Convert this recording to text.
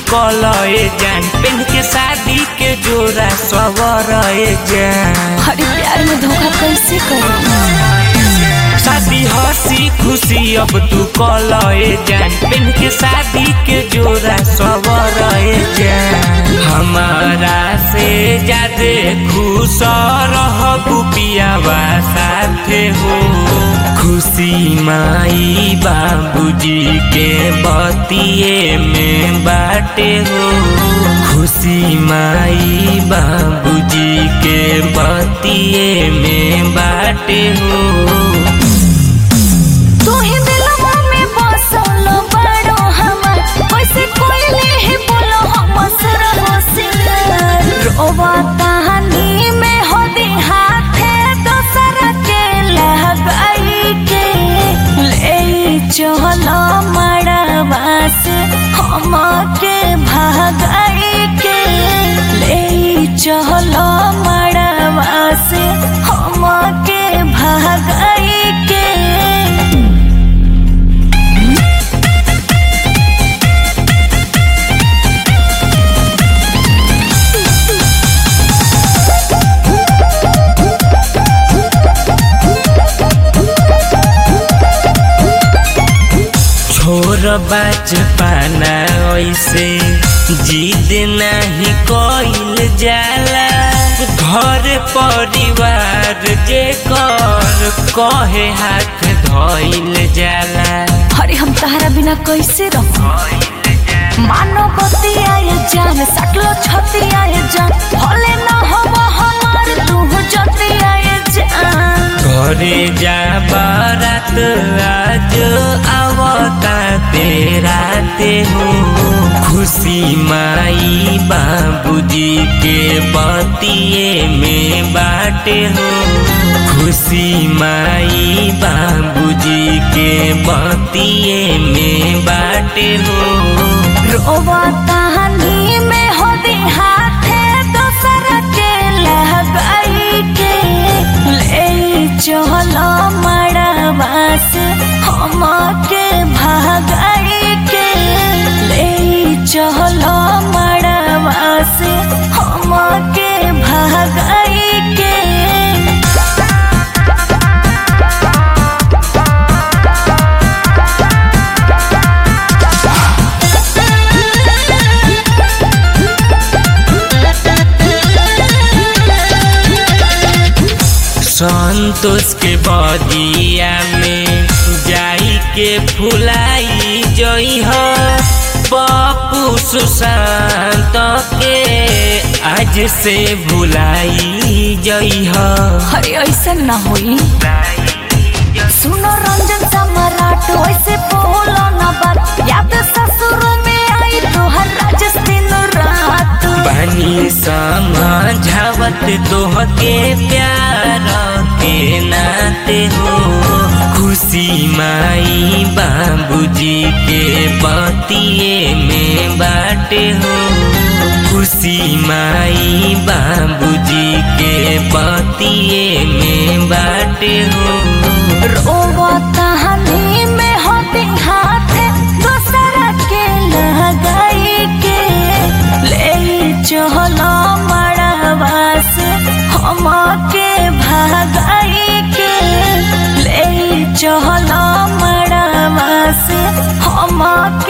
कलए जान पेन के शादी के जोरा सवर जान अरे प्यार में धोखा कैसे करूं शादी हंसी खुशी अब तू कलए जान पेन के शादी के जोरा सवर जान हमारा से ज्यादा खुश रहबू पियावा साथे हो खुशी माई बाबूजी के बतिए में बाटे हो खुशी माई बाबूजी के बतिए में बाटे हो तू ही दिलवा में बसल बड़ो हमर कैसे कोई ही बोलो हम सर होशियार रोवा कहानी में हो दी हाथे दोसर के लगाई के ले चलो मड़वा से हम के भागाई के ले चलो मड़वा से हम के भागाई के छोर बाज पाना ऐसे जिद नहीं कोइल जाला घर परिवार जे कर कहे हाथ धइल जाला अरे हम तहरा बिना कैसे रहो मानो बतिया ये जान सकलो छतिया ये जान भले न हम हमार तू जतिया ये जान घरे जा बारात आज आवता तेरा ते हो खुशी माई बाबूजी के बतिए में बाटे हो खुशी माई बाबूजी के बतिए में बाटे हो रोवा कहानी में हो दी हाथे दोसर के लगाई के ले चलो मड़वा से हम के भागाई के ले चलो मड़वा से हम के भागाई के संतोष के बदिया में जाई के फुलाई जई हो पप्पू सुशांत के आज से भुलाई जई हो अरे ऐसा ना होई सुनो रंजन सम्राट ऐसे बोलो ना बात याद ससुर में आई तो हर राजस दिन रात बानी समझावत तोहके प्यार के नाते हो खुशी माई बाबूजी के बतिए में बाटे हो खुशी माई बाबूजी के बतिए में बाटे हो रोवा कहानी में होती हाथ दूसरा के लगाई के ले चलो मड़वा से हम के भागाई के ले चलो मड़वा से हम के